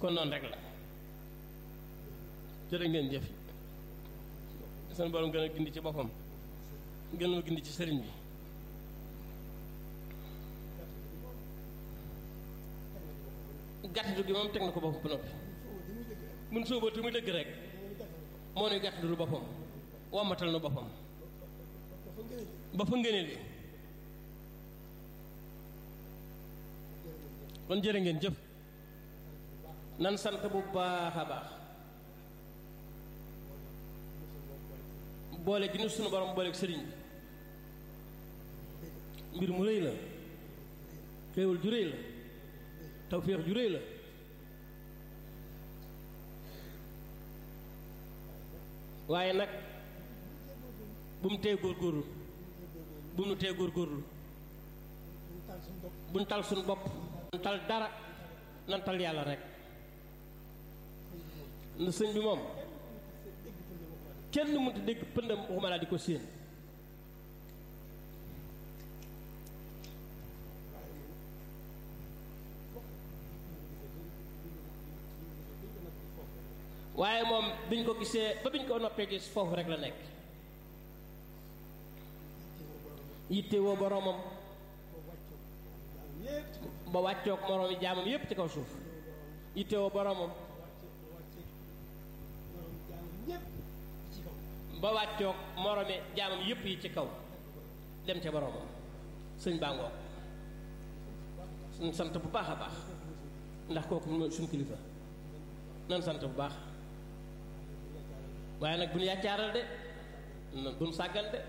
kon noonu rek la jërë ngeen jëf seen borom gën a gindi ci boppam gën ma gindi ci sëriñ bi gàttandu gi moom teg na ko boppam ba noppi mun sóobatu muy dëgg rek moo nuy gàttandul boppam wammatal na boppam ba fa ngëneel yi kon jërë ngeen jëf nan sant bu baax a baax boole gi nu sunu borom booleeg sëriñ bi mbir mu rëy la xéewal ju rëy la tawféex ju rëy la waaye nag bu mu tee góorgóorlu bu mu tee góorgóorlu bu nu tal suñu bopp nu tal dara nan tal yàlla rek na sëñ bi moom kenn mënut a dégg pëndam waxuma laa di ko séen waaye moom biñ ko gisee ba biñ ko noppee gis foofu rek la nekk yitte woo boroomam ba wàccoog moroomi jaamam yépp ci kaw suuf yitte woo boroomam ba wàccoog moroomi jaamam yépp yi ci kaw dem ca boroomam sëñ bàngoo suñ sant bu baax a baax ndax kooku mooy suñ kilifa nan sant bu baax waaye nag bu ñu yàccaaral de bu ñu sàggan de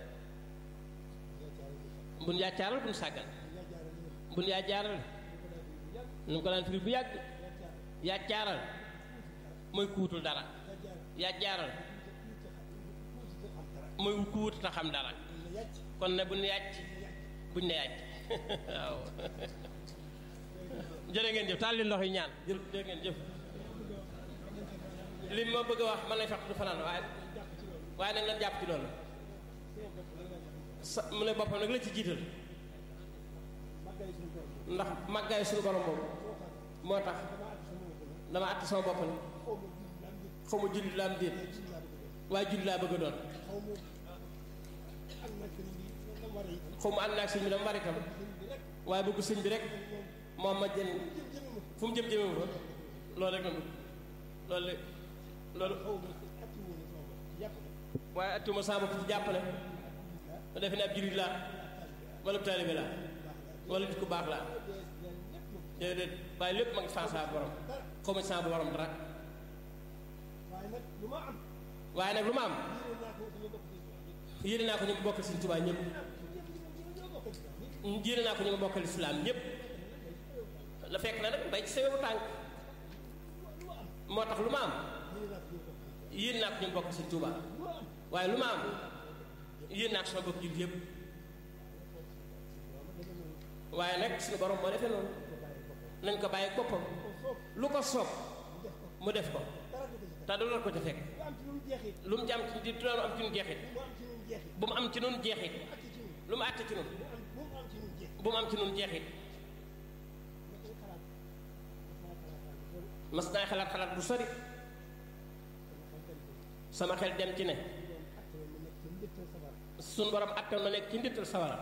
bu ñu yàccaaral bu ñu sàggan bu ñu yàccaaral nu ko daan firi bu yàgg yàccaaral mooy kuutul dara yàccaaral mooy ku wut ta xam dara kon ne bu ñu yàcc bu ñu ne yàcc waaw jërë ngeen jëf taal leen loxo yi ñaan jërë ngeen jëf li ma bëgg a wax man lay fekk du fanaan waaye waaye nag nan jàpp ci loolu sa mu ne boppam nag la ci jiital ndax màggaay suñu borom boobu moo tax dama àtt sama bopp ne xaw ma jullit laa am déet waaye jullit laa bëgg a doon xaw ma ànd naa ak sëñ bi dama bari tam waaye bëgg sëñ bi rek moom ma jën fu mu jëm jëmewu fa loolu rek la loolu loolu waaye attuma saa bopp ci jàppale ma defe ne ab jullit laa wala taalibe laa wala nit ku baax laa déedéet waaye lépp ma ngi fan saa borom xaw ma saa borom dara waaye nag lu ma am yéene naa ko ñu ma bokkal Sëñ Tuubaa ñëpp yéene naa ko ñu ma bokkal islaam ñëpp la fekk na nag bay ci sewewu tànk moo tax lu ma am yéen naa ko ñu bokk Sëñ Tuubaa waaye lu ma am yéen naa ko sama bokk jullit yëpp waaye nag suñu borom moo defee noonu nañ ko bàyyi boppam lu ko soob mu def ko te du ko ca fekk lu mu ci am ci di doon am ci nu jeexit bu mu am ci nun jeexit lu mu àtte ci nun bu mu am ci nun jeexit mas naa xalaat xalaat bu sori sama xel dem ci ne suñ borom attan ma nekk ci ndittal sawara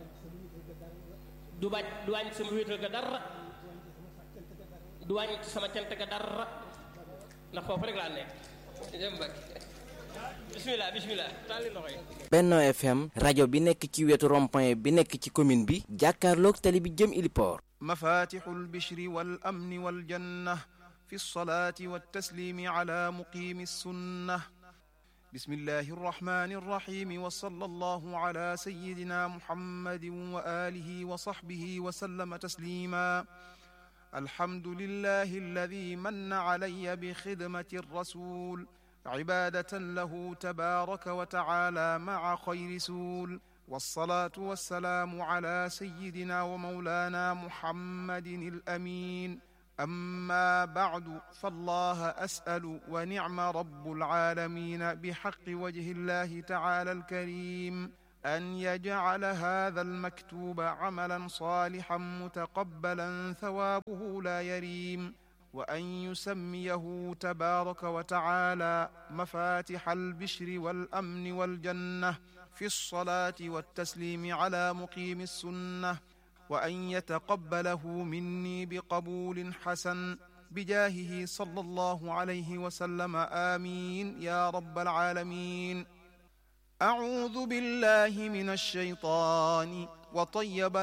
du wàññ du wàññ sama wéetal ga dara du wàññ sama cant ga dara ndax foofu rek laa nekk jëm bak bismillah bismillah taali loxo yi Benno FM rajo bi nekk ci wetu rond-point bi nekk ci commune bi jàkkaarloog tali bi jëm Iliport مفاتح البشر والأمن والجنة في الصلاة والتسليم على مقيم السنة بسم الله الرحمن الرحيم وصلى الله على سيدنا محمد وآله وصحبه وسلم تسليما الحمد لله الذي من علي بخدمة الرسول عبادة له تبارك وتعالى مع خير سول والصلاة والسلام على سيدنا ومولانا محمد الأمين أما بعد فالله أسأل ونعم رب العالمين بحق وجه الله تعالى الكريم أن يجعل هذا المكتوب عملا صالحا متقبلا ثوابه لا يريم وأن يسميه تبارك وتعالى مفاتح البشر والأمن والجنة في الصلاة والتسليم على مقيم السنة وأن يتقبله مني بقبول حسن بجاهه صلى الله عليه وسلم آمين يا رب العالمين أعوذ بالله من الشيطان وطيب